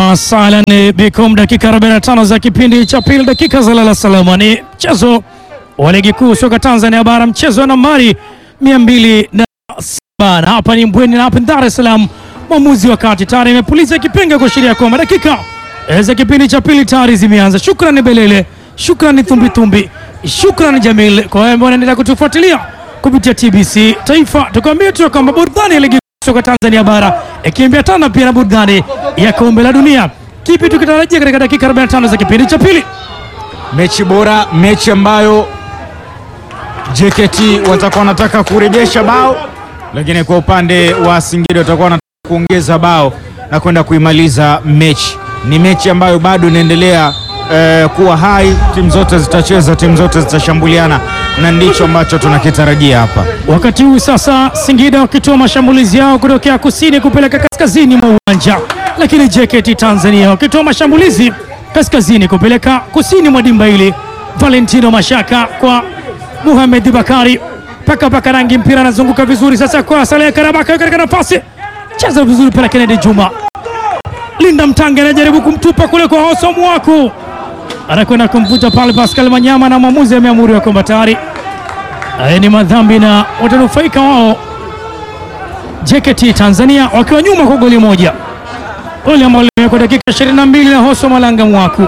Ahlan bikum, dakika 45 za kipindi cha pili, dakika za lala salama. Ni mchezo wa ligi kuu soka Tanzania bara, mchezo wa nambari 207 na hapa ni Mbweni na hapa Dar es Salaam. Mwamuzi wa kati tayari imepuliza kipenga kuashiria kwamba dakika za kipindi cha pili tayari zimeanza. Shukrani Belele, shukrani Thumbitumbi, shukrani Jamil kwa wale ambao wanaendelea kutufuatilia kupitia TBC Taifa. Tukwambie tu kwamba burudani ya ligi soka Tanzania bara ikiambatana pia na burudani ya kombe la dunia. Kipi tukitarajia katika dakika 45 za kipindi cha pili? Mechi bora, mechi ambayo JKT watakuwa wanataka kurejesha bao, lakini kwa upande wa Singida watakuwa wanataka kuongeza bao na kwenda kuimaliza mechi. Ni mechi ambayo bado inaendelea eh, kuwa hai, timu zote zitacheza, timu zote zitashambuliana, na ndicho ambacho tunakitarajia hapa. Wakati huu sasa Singida wakitoa mashambulizi yao kutokea kusini kupeleka kaskazini mwa uwanja, lakini JKT Tanzania wakitoa mashambulizi kaskazini kupeleka kusini mwa dimba hili. Valentino Mashaka kwa Muhamed Bakari paka paka rangi, mpira anazunguka vizuri sasa kwa Saleh Karabaka katika nafasi, cheza vizuri pale Kennedy Juma, Linda Mtange anajaribu kumtupa kule kwa Hoso Mwaku, anakwenda kumvuta pale Pascal Manyama, na mwamuzi ameamuru kwamba tayari haya ni madhambi na watanufaika wao JKT Tanzania wakiwa nyuma kwa goli moja, goli ambalo limewekwa dakika 22 na Hoso Malanga Mwaku.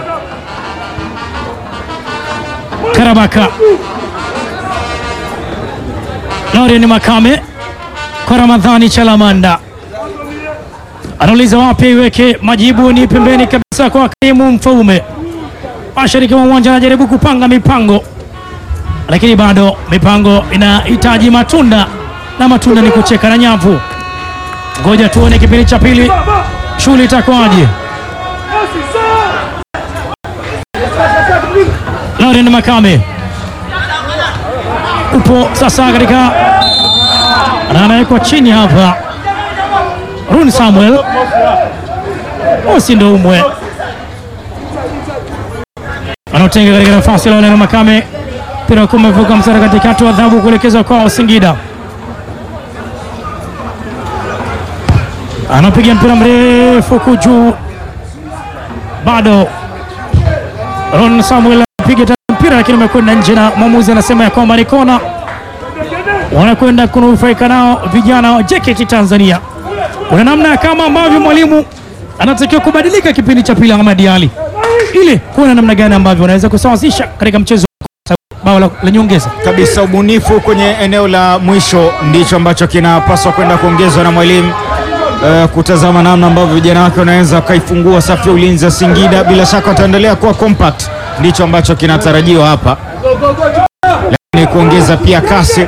Karabaka Laurian Makame kwa Ramadhani Chalamanda anauliza wapi iweke, majibu ni pembeni kabisa kwa Karimu Mfaume. Mashariki mwa uwanja anajaribu kupanga mipango lakini bado mipango inahitaji matunda na matunda ni kucheka na nyavu. Ngoja tuone kipindi cha pili shughuli itakuwaje. Lauren Makame upo sasa katika na anawekwa chini hapa. Run Samuel Osi ndo umwe anaotenga katika nafasi ya Lauren Makame mpira ukiwa umevuka mstari katikati wa adhabu kuelekezwa kwa Singida. Anapiga mpira mrefu kujuu, bado Ron Samuel anapiga tena mpira lakini umekwenda nje, na mwamuzi anasema ya kwamba ni kona. Wanakwenda kunufaika nao vijana wa JKT Tanzania. Kuna namna kama ambavyo mwalimu anatakiwa kubadilika kipindi cha pili, Ahmad Ali, ili kuona namna gani ambavyo wanaweza kusawazisha katika mchezo bao la, la nyongeza kabisa. Ubunifu kwenye eneo la mwisho ndicho ambacho kinapaswa kwenda kuongezwa na mwalimu uh, kutazama namna ambavyo vijana wake wanaweza wakaifungua safu ya ulinzi ya Singida. Bila shaka wataendelea kuwa compact, ndicho ambacho kinatarajiwa hapa, lakini kuongeza pia kasi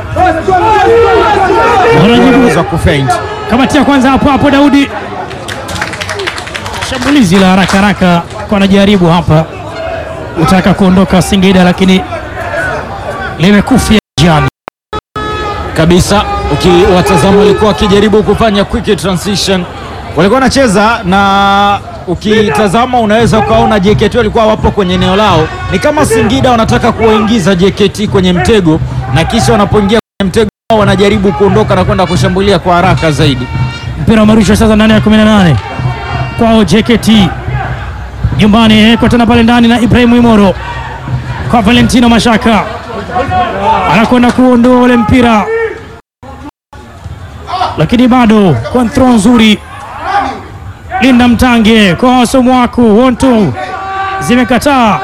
za kufeint. Kamati ya kwanza hapo hapo, Daudi, shambulizi la haraka haraka kwa anajaribu hapa utaka kuondoka Singida lakini limekufia jani kabisa. Ukiwatazama walikuwa wakijaribu kufanya quick transition, walikuwa wanacheza na ukitazama unaweza ukaona JKT walikuwa wapo kwenye eneo lao, ni kama Singida wanataka kuwaingiza JKT kwenye mtego, na kisha wanapoingia kwenye mtego wao wanajaribu kuondoka na kwenda kushambulia kwa haraka zaidi. Mpira umerushwa sasa ndani ya 18 kwao JKT nyumbani, kwa tena pale ndani na Ibrahim Imoro kwa Valentino Mashaka anakwenda kuondoa ule mpira, lakini bado kwa throw nzuri. Linda Mtange kwa Wasomwaku wontu zimekataa.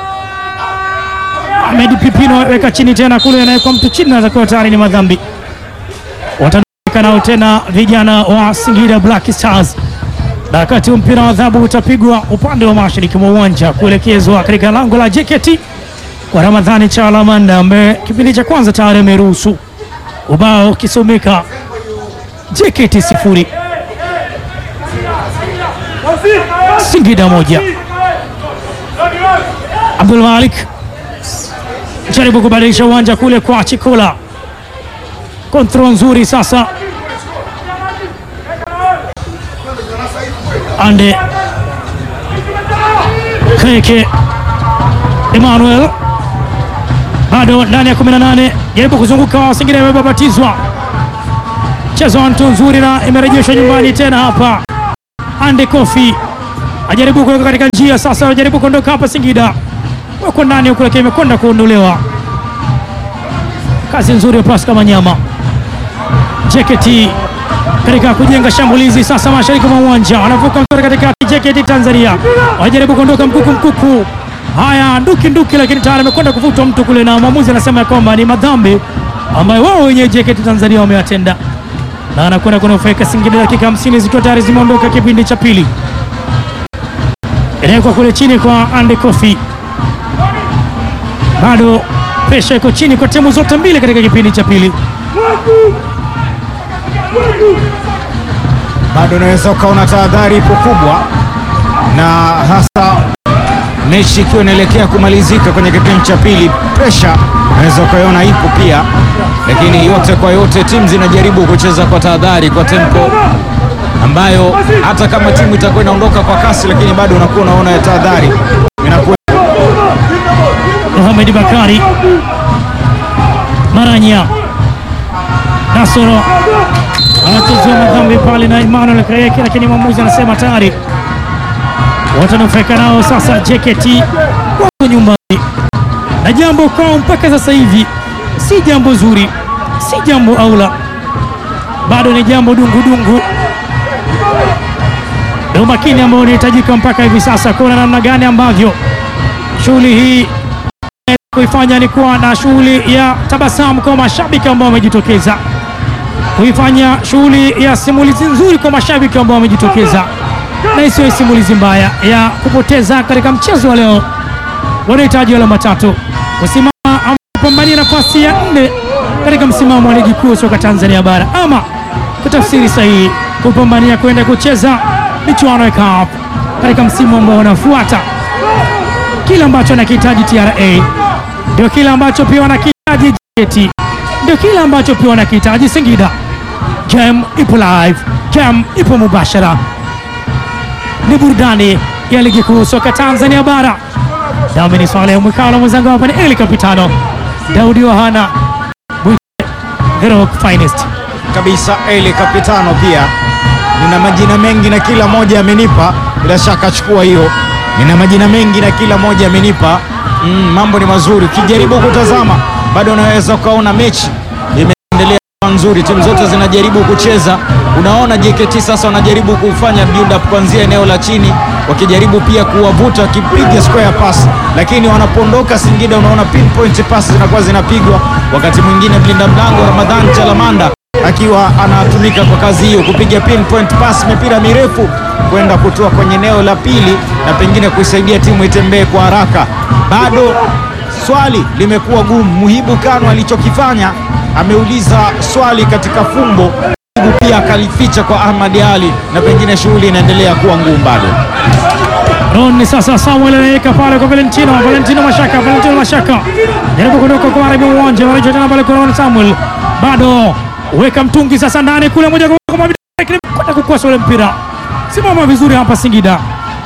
Ahmed Pipino weka chini tena kule, anawekwa mtu chini, natakiwa tayari ni madhambi. Watanuka nao tena vijana wa Singida Black Stars, na wakati mpira wa adhabu utapigwa upande wa mashariki mwa uwanja kuelekezwa katika lango la JKT kwa Ramadhani Chalamanda ambaye kipindi cha kwanza tayari ameruhusu ubao ukisomeka JKT sifuri Singida moja. Abdul Malik jaribu kubadilisha uwanja kule kwa Chikola, kontrol nzuri sasa, ande Kreke Emmanuel bado ndani ya 18 jaribu kuzunguka Singida imebabatizwa mchezo wa mtu nzuri na imerejeshwa nyumbani tena hapa. Ande Kofi ajaribu kuweka katika njia sasa, ajaribu kuondoka hapa. Singida wako ndani huku, lakini imekwenda kuondolewa. Kazi nzuri ya Pascal Manyama. JKT katika kujenga shambulizi sasa mashariki mwa uwanja, wanavuka mstari katikati. JKT Tanzania wanajaribu kuondoka mkuku mkuku, haya nduki nduki, lakini tayari amekwenda kuvutwa mtu kule, na mwamuzi anasema ya kwamba ni madhambi ambayo wao wenyewe JKT Tanzania wamewatenda, na anakwenda kunufaika Singida, dakika 50 zikiwa tayari zimeondoka kipindi cha pili. Inawekwa kule chini kwa Andy Kofi, bado presha iko chini kwa timu zote mbili katika kipindi cha pili. bado unaweza ukaona tahadhari ipo kubwa, na hasa mechi ikiwa inaelekea kumalizika kwenye kipindi cha pili, presha unaweza ukaiona ipo pia, lakini yote kwa yote timu zinajaribu kucheza kwa tahadhari, kwa tempo ambayo hata kama timu itakuwa inaondoka kwa kasi, lakini bado unakuwa unaona ya tahadhari inakuwa Mohamed Bakari Maranya Nasoro anachezewa madhambi pale na Emmanuel Kayeke, lakini mwamuzi anasema tayari watanufaika nao. Sasa JKT wako nyumbani na jambo kwao mpaka sasa hivi si jambo zuri, si jambo aula, bado ni jambo dungudungu na umakini ambao unahitajika mpaka hivi sasa kuona namna gani ambavyo shughuli hii kuifanya ni kuwa na shughuli ya tabasamu kwa mashabiki ambao wamejitokeza, kuifanya shughuli ya simulizi nzuri kwa mashabiki ambao wamejitokeza, na isiyo simulizi mbaya ya kupoteza katika mchezo wa leo. Wanahitaji alama tatu kusimama ama kupambania nafasi ya nne katika msimamo wa ligi kuu soka Tanzania bara, ama kwa tafsiri sahihi kupambania kwenda kucheza michuano ya CAF katika msimu ambao unafuata. Kile ambacho anakihitaji TRA ndio kile ambacho pia wanakihitaji JKT, ndio kile ambacho pia wanakihitaji Singida. Game ipo live, game ipo mubashara, ni burudani ya ligi kuu soka Tanzania bara. Nami ni Swaleh Mwikalo, mwenzangu hapa ni Eli Kapitano Daudi Wahana Mwite, the rock finest. kabisa. Eli Kapitano pia nina majina mengi na kila moja amenipa, bila shaka chukua hiyo. Nina majina mengi na kila moja amenipa. Mm, mambo ni mazuri. Ukijaribu kutazama bado unaweza ukaona mechi imeendelea kuwa nzuri, timu zote zinajaribu kucheza. Unaona JKT sasa wanajaribu kufanya build up kuanzia eneo la chini, wakijaribu pia kuwavuta, wakipiga square pass, lakini wanapoondoka Singida unaona pinpoint pass zinakuwa zinapigwa. Wakati mwingine mlinda mlango Ramadhan Chalamanda akiwa anatumika kwa kazi hiyo, kupiga pinpoint pass, mipira mirefu kwenda kutoa kwenye eneo la pili na pengine kuisaidia timu itembee kwa haraka. Bado swali limekuwa gumu. Muhibu Kano alichokifanya ameuliza swali katika fumbo, Muhibu pia akalificha kwa Ahmad Ali, na pengine shughuli inaendelea kuwa ngumu bado. Ron sasa Samuel anaweka pale kwa Valentino, Valentino Mashaka, Valentino Mashaka jaribu kuondoka kwa Arabi uwanja, wanacho tena pale kwa Ron Samuel, bado weka mtungi sasa ndani kule, moja kwa moja kwenda kukosa ule mpira. Simama vizuri hapa Singida,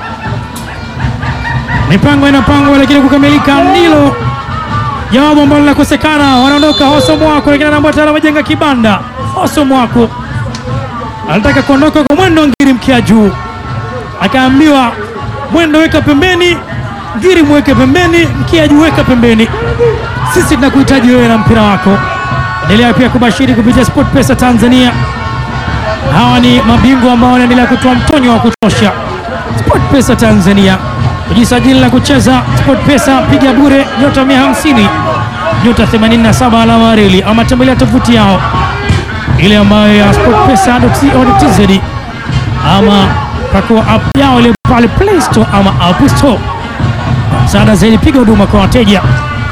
mipango inapangwa, lakini kukamilika ndilo jawabu ambalo linakosekana. Wanaondoka Hoso Mwako, lakini anaambia tayari wamejenga kibanda. Hoso Mwako anataka kuondoka kwa mwendo, ngiri mkia juu, akaambiwa mwendo weka pembeni, ngiri mweke pembeni, mkia juu weka pembeni. Sisi tunakuhitaji wewe na mpira wako. Endelea pia kubashiri kupitia Sport Pesa Tanzania. Hawa ni mabingwa ambao wanaendelea kutoa mtonyo wa kutosha. Sport Pesa Tanzania, kujisajili na kucheza Sport Pesa, piga bure nyota 150 nyota 87 alama reli, ama tembelea tovuti yao ile ambayo ya sportpesa.co.tz ama pakua app yao ile pale Play Store ama App Store. Msaada zaidi, piga huduma kwa wateja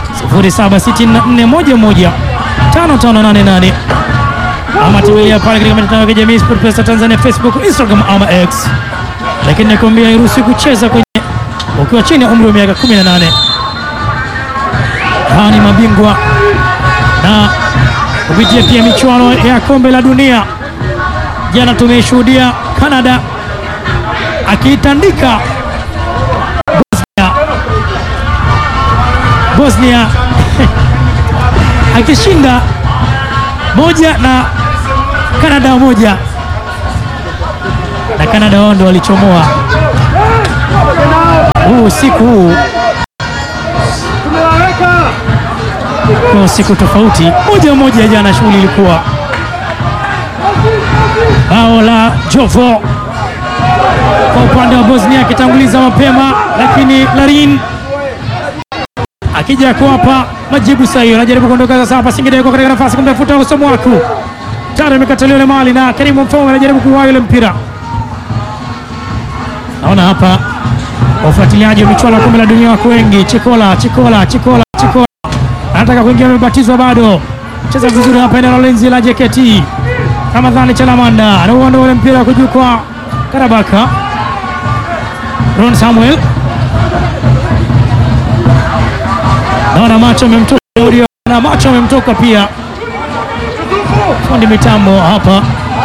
0764115588 ama tembelea pale katika mitandao ya kijamii SportPesa Tanzania, Facebook, Instagram ama X. Lakini nakwambia hairuhusi kucheza kwenye ukiwa chini ya umri wa miaka 18. Hawa ni mabingwa na kupitia pia michuano ya kombe la dunia. Jana tumeshuhudia Canada akiitandika Bosnia, Bosnia akishinda moja na Canada moja, na Canada wao ndo walichomoa usiku huu kwa usiku tofauti. Moja moja jana shughuli ilikuwa bao la Jovo kwa upande wa Bosnia akitanguliza mapema, lakini Larin akija kuwapa majibu sahihi. Anajaribu kuondoka sasa hapa, Singida yuko katika nafasi kumtafuta Osomwaku, tayari amekataliwa ile mali na Karimu Mfaume anajaribu kuwaa ile mpira. Naona hapa wafuatiliaji wa michuano ya kombe la dunia wako wengi. Chikola, Chikola, Chikola, Chikola anataka kuingia, amebatizwa bado. Cheza vizuri hapa eneo la ulinzi la JKT. Ramadhani Chalamanda anauondoa ule mpira kuju kwa Karabaka. Ron Samuel naona macho amemtoka, na macho amemtoka pia. Fundi mitambo hapa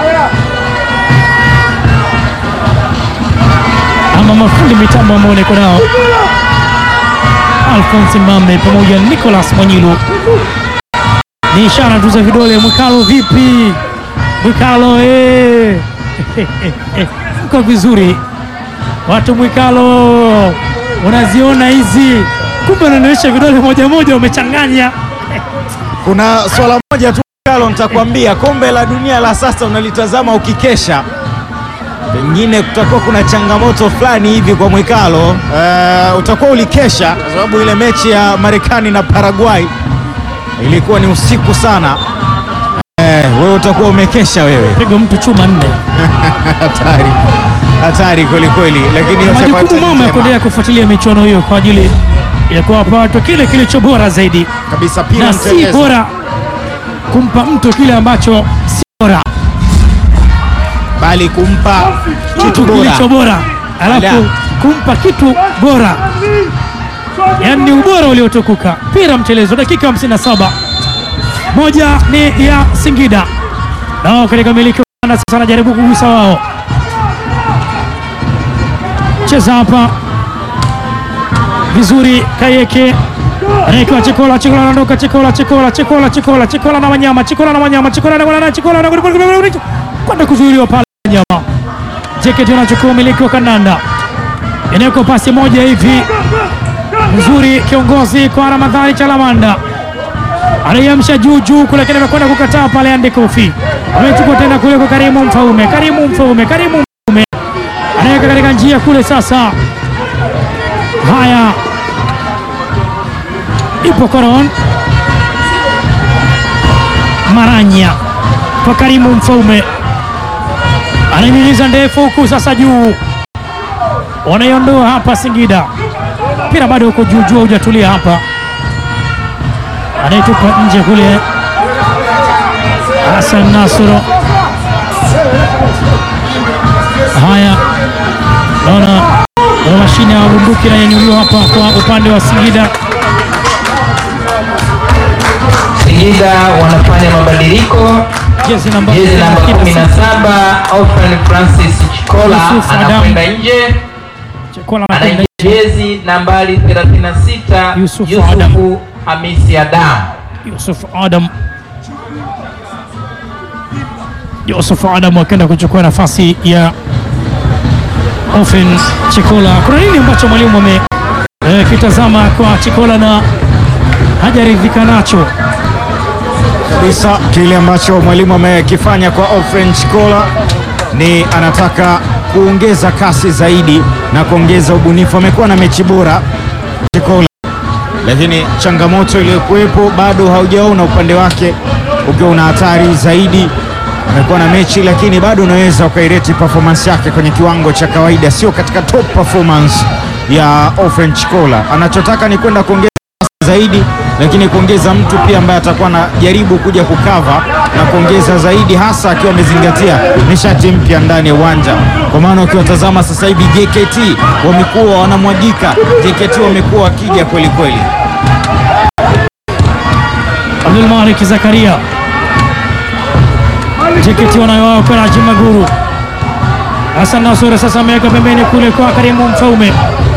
ama mafundi mitambo ambao niko nao Alphonse Mambe pamoja na Nicolas Mwanyilu, ni ishara tu za vidole. Mwikalo vipi? Mwikalo eh. Mko vizuri watu Mwikalo, unaziona hizi, kumbe unaonyesha vidole moja moja, umechanganya Kuna swala moja tu Kalo, nitakwambia kombe la dunia la sasa unalitazama ukikesha, pengine kutakuwa kuna changamoto fulani hivi kwa Mwikalo. Eh, utakuwa ulikesha kwa sababu ile mechi ya Marekani na Paraguay ilikuwa ni usiku sana. Eh, wewe utakuwa umekesha wewe. pigo mtu chuma nne. Hatari, hatari kweli kweli, lakini yote kwa Majukumu yote mama ya njema. kuendelea kufuatilia michuano hiyo kwa ajili ya kuwapa watu kile kilicho bora zaidi, kabisa pira na si mtelezi. bora kumpa mtu kile ambacho si bora, bali kumpa kitu kitu bora. kilicho bora, alafu Ala. kumpa kitu bora, yaani ubora uliotukuka. Pira mchelezo, dakika 57, moja ni ya Singida nao katika miliki wa Uganda. Sasa anajaribu kugusa wao, cheza hapa vizuri, Kayeke anaekewa Chikola, Chikola anaondoka, Chikola, Chikola, Chikola, Chikola, Chikola na Wanyama, Chikola na Wanyama, Chikola na Wanyama, Chikola na Wanyama, kwenda kuzuiliwa pale Wanyama. JKT anachukua umiliki wa kandanda, inawekwa pasi moja hivi nzuri, kiongozi kwa Ramadhani Chalamanda anaiamsha juu juu kule, lakini amekwenda kukataa pale. Ande Kofi amechukua tena kule kwa Karimu Mfaume, Karimu Mfaume, Karimu Mfaume anaweka katika njia kule. Sasa haya, ipo Koron Maranya kwa Karimu Mfaume anaimiliza ndefu huku sasa juu, wanaiondoa hapa Singida. Mpira bado uko juu juu, hujatulia hapa, anaitupa nje kule Hassan Nasoro. Haya, naona na mashine ya bunduki inanyanyuliwa hapa kwa upande wa Singida. Singida wanafanya mabadiliko. Jezi namba Jezi namba 17 Ofen Francis Chikola Yusuf Adam. anakwenda nje, Chikola anakwenda anaingia jezi nambari 36 Yusuf Yusufu Adam. Hamisi Adam. Yusuf Adam Yusuf Adam akaenda kuchukua nafasi ya Ofen Chikola. Kuna nini ambacho mwalimu ame eh, kitazama kwa Chikola na hajaridhika nacho? kabisa kile ambacho mwalimu amekifanya kwa Ofren Chikola ni anataka kuongeza kasi zaidi na kuongeza ubunifu. Amekuwa na mechi bora Chikola, lakini changamoto iliyokuwepo bado haujaona upande wake ukiwa una hatari zaidi. Amekuwa na mechi lakini bado unaweza ukaireti performance yake kwenye kiwango cha kawaida, sio katika top performance ya Ofren Chikola. Anachotaka ni kwenda kuongeza zaidi lakini kuongeza mtu pia ambaye atakuwa anajaribu kuja kukava na kuongeza zaidi, hasa akiwa amezingatia nishati mpya ndani ya uwanja. Kwa maana ukiwatazama sasa hivi JKT wamekuwa wanamwagika, JKT wamekuwa wakija kweli kweli. Abdul Malik Zakaria JKT wanayo wao kwa Raji Maguru. Hassan Nasore sasa ameweka pembeni kule kwa Karimu Mfaume,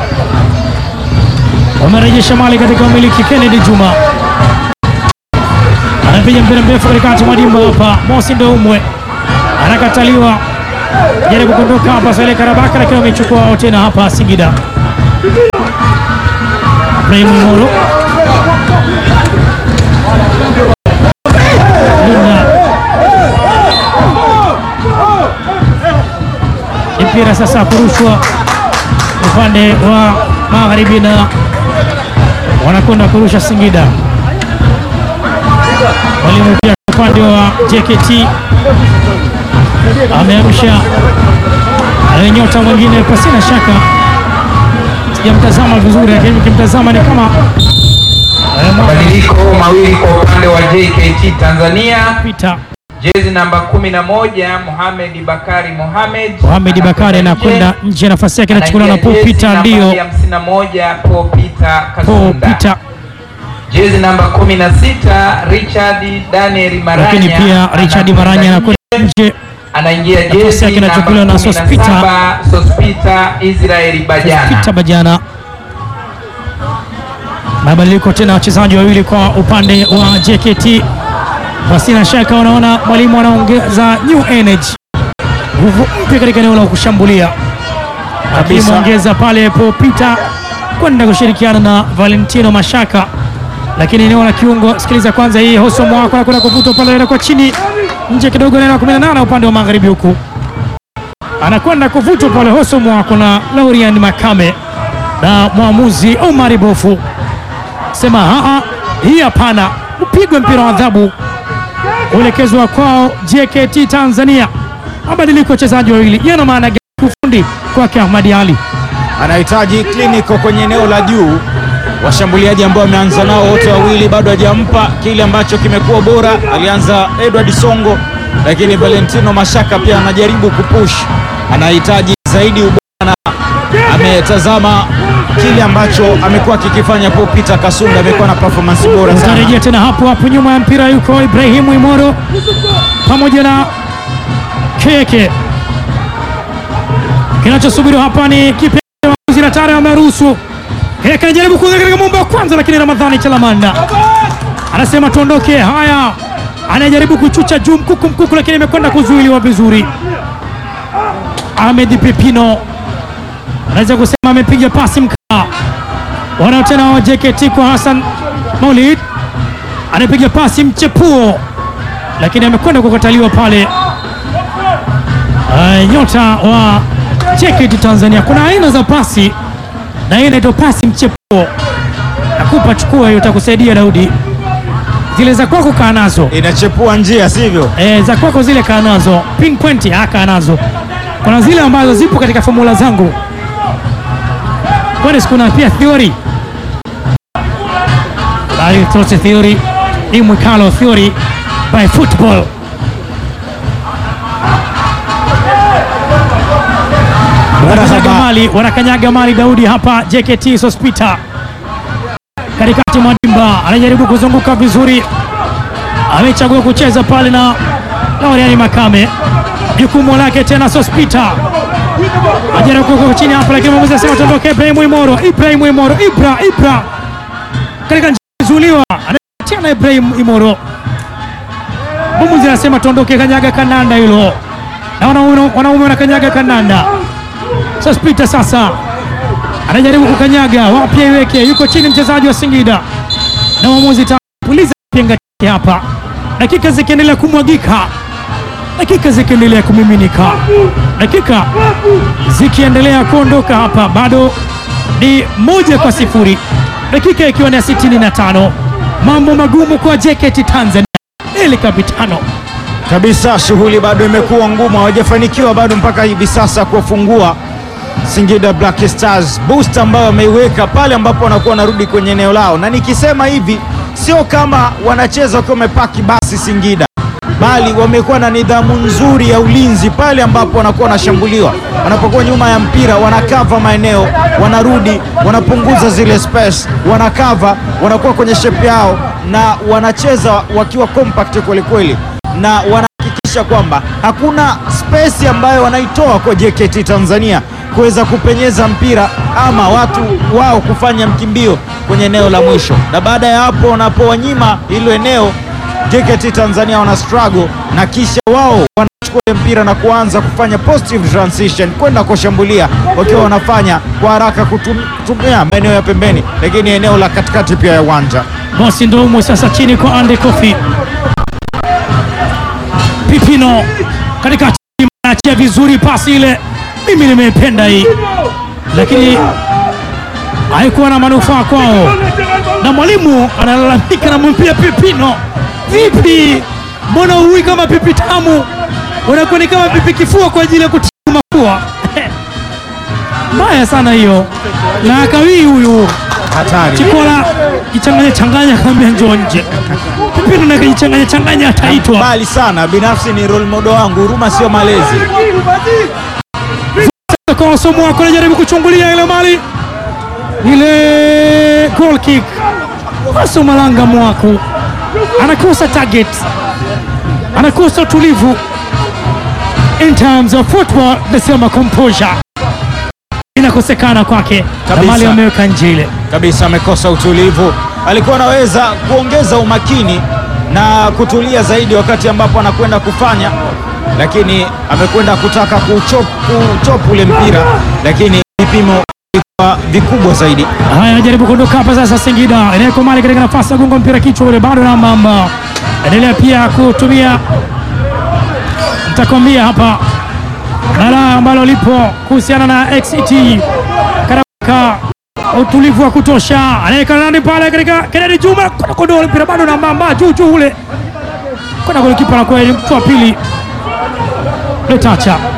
wamerejesha mali katika umiliki. Kennedy Juma anapiga mpira mrefu katikati mwa dimba hapa, Mosi Ndoumwe anakataliwa, jaribu kuondoka hapa Sale Karabaka, lakini wamechukua wao tena hapa Singida. Ibrahim Molo Linda mpira sasa kurushwa upande wa magharibi na wanakwenda kurusha Singida. Mwalimu pia upande wa JKT ameamsha eh, nyota mwingine pasina shaka, sijamtazama vizuri, lakini ukimtazama ni kama eh, Mabadiliko mawili kwa upande wa JKT Tanzania. Peter Jezi namba 11 Mohamed Bakari Mohamed Mohamed Bakari anakwenda nje, nafasi yake inachukuliwa na Paul Peter, ndio 51 Paul Peter Paul Kasunda. Peter, Jezi namba 16 Richard Daniel Maranya. lakini pia Richard anakwenda Maranya anakwenda nje. nje, Anaingia Nafasi jezi yake namba inachukuliwa na Sospita. 17 Sospita Israeli Bajana. Peter Bajana. Mabadiliko tena wachezaji wawili kwa upande wa JKT, pasina shaka wanaona mwalimu anaongeza new energy, nguvu mpya katika eneo la kushambulia, akimwongeza pale Paul Peter kwenda kushirikiana na Valentino Mashaka, lakini eneo la kiungo, sikiliza kwanza hii Hoso Mwako anakwenda kuvutwa pale kwa chini nje kidogo, eneo la 18 upande wa magharibi huku anakwenda kuvutwa pale Hoso Mwako na Laurian Makame na mwamuzi Omar Bofu sema haa, hii hapana, upigwe mpira wa adhabu uelekezwa kwao JKT Tanzania. Mabadiliko wachezaji wawili yana maana gani kiufundi kwake Ahmadi Ali? anahitaji kliniko kwenye eneo la juu. Washambuliaji ambao wameanza nao wote wawili bado hajampa kile ambacho kimekuwa bora. Alianza Edward Songo, lakini Valentino Mashaka pia anajaribu kupush, anahitaji zaidi ubora na ametazama kile ambacho amekuwa kikifanya Paul Peter Kasunda, amekuwa na performance bora sana. Utarejea tena hapo hapo, nyuma ya mpira yuko Ibrahimu Imoro pamoja na Keke. Kinachosubiriwa hapa ni kipe na tare wameruhusu. Keke anajaribu kuingia katika mumba wa kwanza, lakini Ramadhani Chalamanda anasema tuondoke. Haya, anajaribu kuchucha juu mkuku mkuku, lakini imekwenda kuzuiliwa vizuri. Ahmed Pepino anaweza kusema amepiga pasi mkaa wanao tena wa JKT kwa Hassan Maulid anapiga pasi mchepuo, lakini amekwenda kukataliwa pale. Uh, nyota wa JKT Tanzania, kuna aina za pasi na hii inaitwa pasi mchepuo. Nakupa, chukua hiyo, itakusaidia Daudi. Zile za kwako kaa nazo Inachepua njia, sivyo? e, za kwako zile kaa nazo, pin point kaa nazo. Kuna zile ambazo zipo katika formula zangu, kwani kuna pia theory bali tote theory hii mwikalo theory by football. Wanakanyaga mali, wanakanyaga mali Daudi hapa JKT Sospita katikati mwa dimba, anajaribu kuzunguka vizuri, amechagua kucheza pale na Lauriani Makame, jukumu lake tena Sospita ajaribu kuweka chini hapa, lakini mwamuzi anasema tuondoke. Ibrahim Imoro, Ibrahim Imoro, Ibra Ibra katika njia zuliwa, anatena Ibrahim Imoro, mwamuzi anasema tuondoke, kanyaga kananda hilo, na wanaume wanaume wanakanyaga kananda. Sospita sasa anajaribu kukanyaga, wapi iweke, yuko chini mchezaji wa Singida na mwamuzi tapuliza penga chake hapa, dakika zikiendelea kumwagika, dakika zikiendelea kumiminika, dakika zikiendelea kuondoka hapa, bado ni moja kwa sifuri, dakika ikiwa ni ya 65. Mambo magumu kwa JKT Tanzania, El Capitano kabisa. Shughuli bado imekuwa ngumu, hawajafanikiwa bado mpaka hivi sasa kuwafungua Singida Black Stars, boost ambayo wameiweka pale ambapo wanakuwa wanarudi kwenye eneo lao, na nikisema hivi sio kama wanacheza wakiwa wamepaki basi Singida, bali wamekuwa na nidhamu nzuri ya ulinzi pale ambapo wanakuwa wanashambuliwa, wanapokuwa nyuma ya mpira wanakava maeneo, wanarudi, wanapunguza zile space, wanakava, wanakuwa kwenye shape yao na wanacheza wakiwa compact kweli kweli, na wanahakikisha kwamba hakuna space ambayo wanaitoa kwa JKT Tanzania kuweza kupenyeza mpira ama watu wao kufanya mkimbio kwenye eneo la mwisho, na baada ya hapo wanapowanyima hilo eneo JKT Tanzania wana struggle na kisha wao wanachukua kuchukua ule mpira na kuanza kufanya positive transition kwenda kushambulia, wakiwa wanafanya kwa haraka kutum- kutumia maeneo ya pembeni, lakini eneo la katikati pia ya uwanja. Mosi Ndoumwe sasa chini kwa Ande Kofi. Pipino katikati achia vizuri pasi ile, mimi nimeipenda hii, lakini haikuwa na manufaa kwao, na mwalimu analalamika, namwambia Pipino, vipi, mbona huwi kama pipi tamu, unakuwa ni kama pipi kifua kwa ajili ya kutia mafua mbaya sana hiyo, na akawii huyu Hatari. Chikola kichanganya changanya, akaambia njoo nje. Pipino na kichanganya changanya, ataitwa Mbali sana, binafsi ni role model wangu, huruma sio malezi. kwa wasomo wako, anajaribu kuchungulia ile mali ile goal kick. Aso Malanga Mwaku anakosa target, anakosa utulivu in terms of football, nasema composure inakosekana kwake, na Kabisa. mali ameweka nje ile kabisa amekosa utulivu. Alikuwa anaweza kuongeza umakini na kutulia zaidi wakati ambapo anakwenda kufanya, lakini amekwenda kutaka kuchop kuchop ule mpira, lakini vipimo vilikuwa vikubwa zaidi. Haya, anajaribu kuondoka hapa sasa. Singida inaweka mali katika nafasi ya gonga mpira kichwa ule, bado na mamba endelea pia kutumia, nitakwambia hapa balaa ambalo lipo kuhusiana na XT Karaka, utulivu wa kutosha, anaweka nani pale katika Kennedy Juma, kuna kondoa ule mpira bado na mamba juu juu ule kwenda golikipa na kweli mtu wa pili Letacha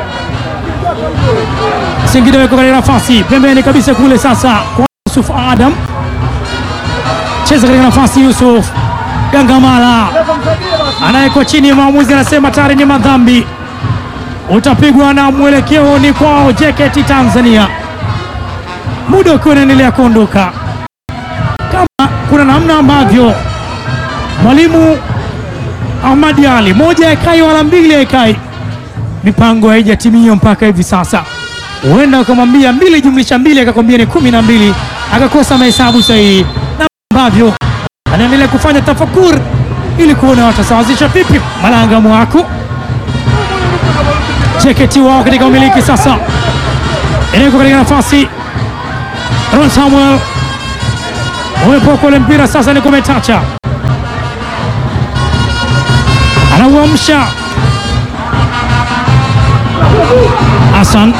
Singida weko katika nafasi pembeni kabisa kule sasa kwa Yusuf Adam, cheza katika nafasi Yusuf Gangamala anayekuwa chini, maamuzi anasema tayari ni madhambi, utapigwa na mwelekeo ni kwao JKT Tanzania, muda ukiwa unaendelea kuondoka. Kama kuna namna ambavyo mwalimu Ahmadi Ali moja haikai wala mbili haikai, mipango haijatimia mpaka hivi sasa huenda ukamwambia mbili jumlisha mbili akakwambia ni kumi na mbili akakosa mahesabu sahihi, na ambavyo anaendelea kufanya tafakur ili kuona watasawazisha vipi. Malanga Mwaku JKT wao katika umiliki sasa, inawekwa katika nafasi Ron Samuel umepoka ule mpira sasa, ni kumetacha, anauamsha Hassan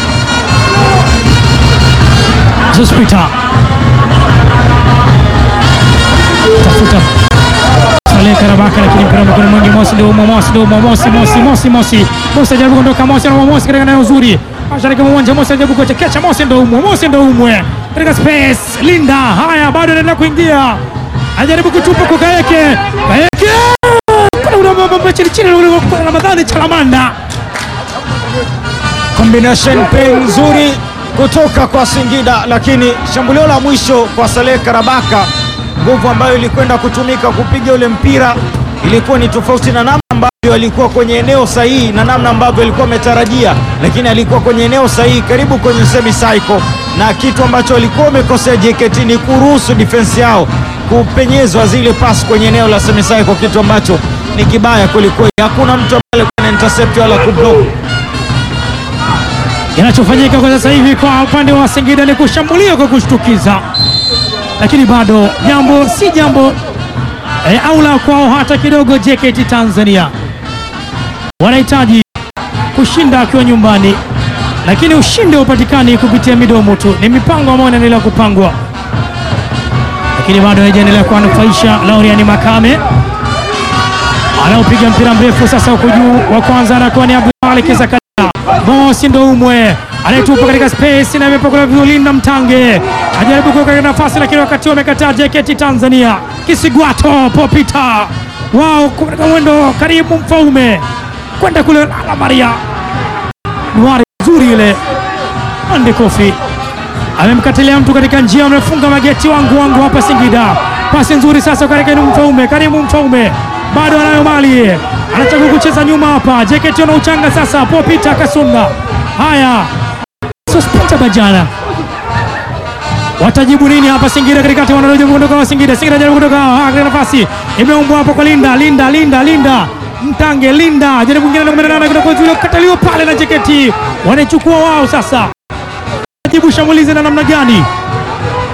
Zospita tafuta Saleh Karabaka, lakini mpira mkono mwingi. Mosi ndio umo, Mosi ndio umo, Mosi Mosi Mosi Mosi Mosi ajaribu kuondoka, Mosi na Mosi katika eneo zuri mashariki mwa uwanja. Mosi ajaribu kuchekesha, Mosi ndio umo, Mosi ndio umwe katika space. Linda haya bado anaendelea kuingia, ajaribu kutupa kwa Kaeke, Kaeke kuna ule mambo chini chini, ule wa Ramadhani Chalamanda Combination play nzuri kutoka kwa Singida, lakini shambulio la mwisho kwa Saleh Karabaka, nguvu ambayo ilikwenda kutumika kupiga ule mpira ilikuwa ni tofauti na namna ambavyo alikuwa kwenye eneo sahihi na namna ambavyo alikuwa ametarajia, lakini alikuwa kwenye eneo sahihi karibu kwenye semi cycle, na kitu ambacho alikuwa amekosea JKT ni kuruhusu defense yao kupenyezwa zile pasi kwenye eneo la semi cycle, kitu ambacho ni kibaya kwelikweli. Hakuna mtu ambaye alikuwa na intercept wala kublock Kinachofanyika kwa sasa hivi kwa upande wa Singida ni kushambulia kwa kushtukiza, lakini bado jambo si jambo e, au la kwao hata kidogo. JKT Tanzania wanahitaji kushinda akiwa nyumbani, lakini ushindi haupatikani kupitia midomo tu, ni mipango ambayo inaendelea kupangwa, lakini bado haijaendelea kuwanufaisha. Lauriani Makame anaopiga mpira mrefu sasa huko juu, wa kwanza anakuwa ni Abdulmalik Zakaria Mosi ndo umwe anayetupa katika space na imepokelewa vizuri na Mtange ajaribu kuweka katika nafasi, lakini wakati wamekataa JKT Tanzania. Kisigwato popita wao katika mwendo karibu Mfaume kwenda kule la Maria Nuari nzuri ile Ande Kofi amemkatilia mtu katika njia, amefunga mageti wangu wangu hapa Singida. Pasi nzuri sasa katika Mfaume, karibu Mfaume bado anayo mali, anachagua kucheza nyuma hapa. JKT wana uchanga sasa, popita Kasunda. Haya, Sospita Bajana watajibu nini hapa Singida katikati, wanajaribu kuondoka wa Singida. Singida jaribu kuondoka katika nafasi imeumbwa hapo kwa Linda, Linda, Linda, Linda Mtange Linda jaribu mwingine na 18 kutoka Julio kataliwa pale na JKT wanaichukua wao sasa. Jibu shambulizi na namna gani?